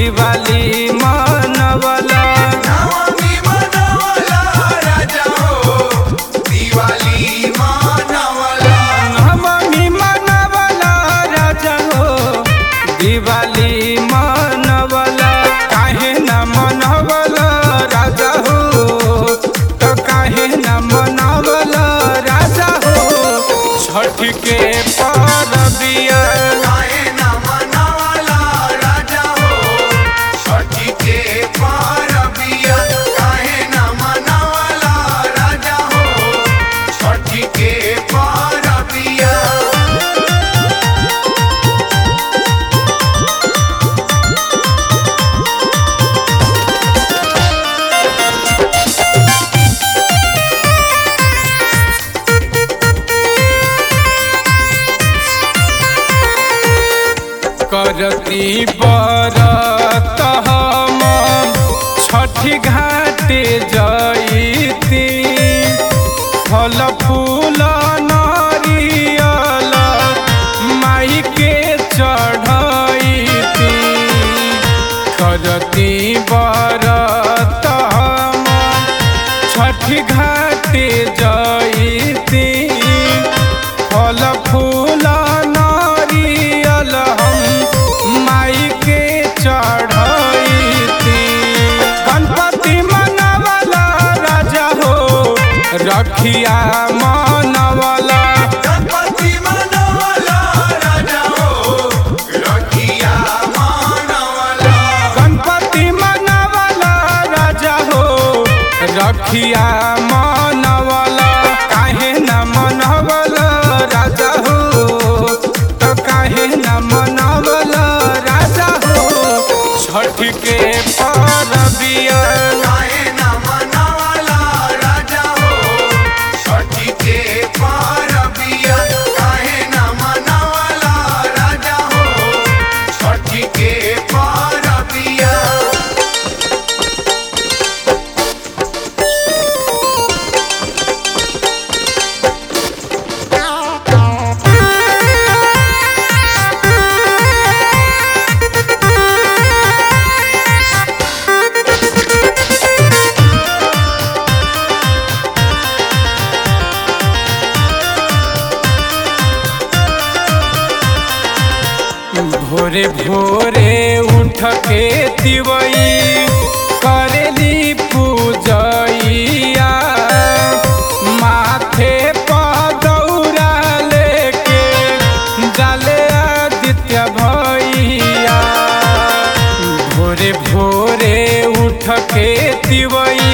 दिवाली मनवला नवमी मनवला राजा हो दिवाली मनवला नवमी मनवला राजा हो दिवाली मनवला काहे न मनवला राजा हो तो काहे न मनवला राजा हो छठ के परबिया काहे न मनवला राजा हो छठी के परबिया काहे न मनवला राजा हो छठी के परबिया करती बरत हम छठी घाटे जईती फल फूल नारियल माई के चढ़ती करती बरत हम छठी घाटे जईती फल फूल नारियल हम माई के चढ़ती गणपति मनवला राजा हो रखिया मनवला गणपति मनवला राजा हो रखिया मनवला गणपति मनवला राजा हो रखिया मनवला काहे न मनवला राजा हो तो काहे न मनवला राजा हो छठ के परबिया काहे न मनवला राजा हो छठी के परबिया काहे न मनवला राजा हो छठी के परबिया भोरे भोरे उठ के तिवई करेली पूजैया माथे पर दौरा लेके जाले आदित्य भैया भोरे भोरे उठ के तिवई